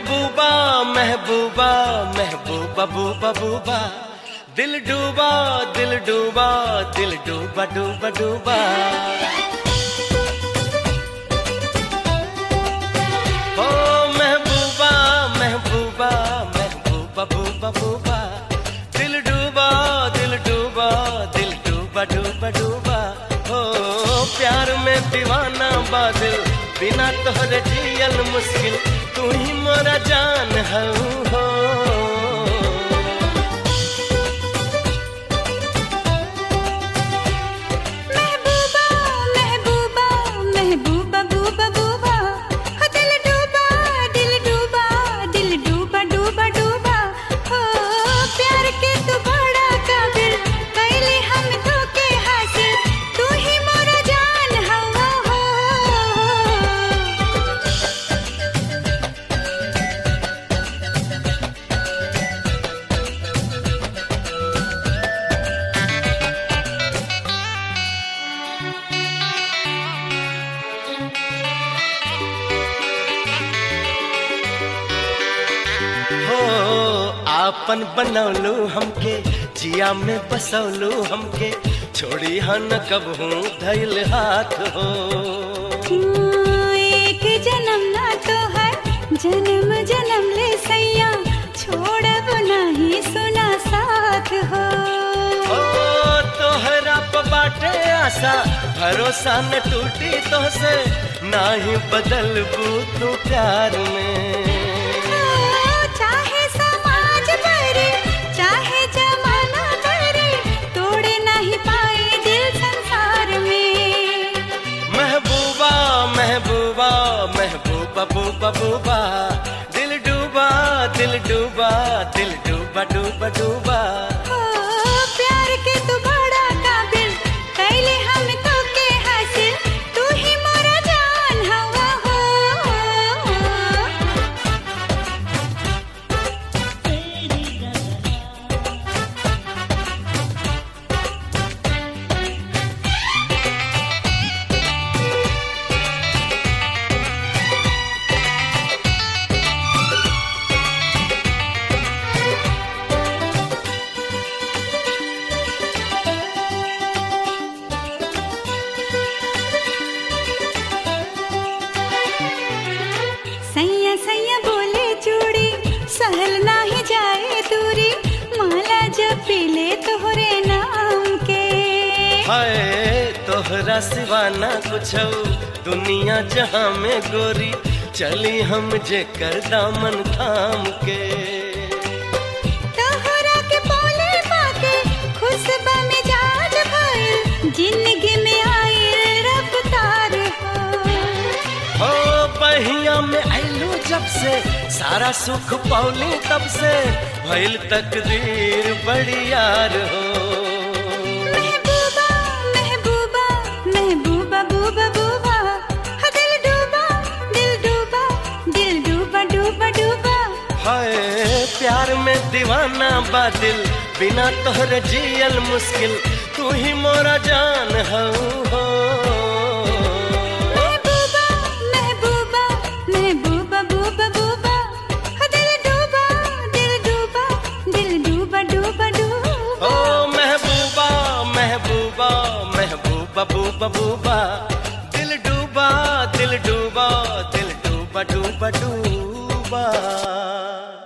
महबूबा महबूबा महबूबा बूबा बूबा दिल डूबा दिल डूबा दिल डूबा डूबा डूबा ओ महबूबा महबूबा महबूबा बूबा बूबा दिल डूबा दिल डूबा दिल डूबा डूबा डूबा ओ प्यार में दीवाना बादल बिना तोहरे जियल मुश्किल तू ही मोरा जान हऊ हो महबूबा महबूबा महबूबा बूबा बूबा हो दिल डूबा दिल डूबा दिल डूबा डूबा डूबा हो प्यार के तू बड़ा काबिल कैले हम तो के हासिल तू ही मोरा जान हवा हो हो आपन बनौलू हमके जिया में बसौलू हमके छोड़ी हन कबहू धैल हाथ हो एक जन्म ना तो है जन्म जन्म ले सैया छोड़ब नहीं सुना साथ हो ओ तोहरा प बाटे आशा भरोसा न टूटी तो से ना ही बदलबू तू प्यार में चाहे समाज करे चाहे जमाना करे तोड़े नहीं पाए दिल संसार में महबूबा महबूबा महबूबा बूबा बूबा दिल डूबा दिल डूबा दिल डूबा डूबा डूबा हो प्यार के तू बड़ा काबिल कैले हम तो के हासिल तू ही मोरा जान हवा हो सैया सैया बोले चूड़ी सहल नाही जाए दूरी माला जब पीले तोहरे नाम के हाय तोहरा सिवा ना कुछ दुनिया जहाँ में गोरी चली हम जे कर दामन थाम के तोहरा के बोले पाके खुशबा में जाज भइल जिंदगी में आए रफ्तार हो हो बहिया में आइलू जब से सारा सुख पौली तब से भइल तकदीर बड़ी यार हो महबूबा महबूबा महबूबा बूबा बूबा हो दिल डूबा दिल डूबा दिल डूबा डूबा डूबा हाय प्यार में दीवाना बादिल बिना तोहरे जियल मुश्किल तू ही मोरा जान हऊ हो महबूबा महबूबा महबूबा बूबा बूबा हो दिल डूबा दिल डूबा दिल डूबा डूबा डूबा ओ महबूबा महबूबा महबूबा बूबा बूबा दिल डूबा दिल डूबा दिल डूबा डूबा डूबा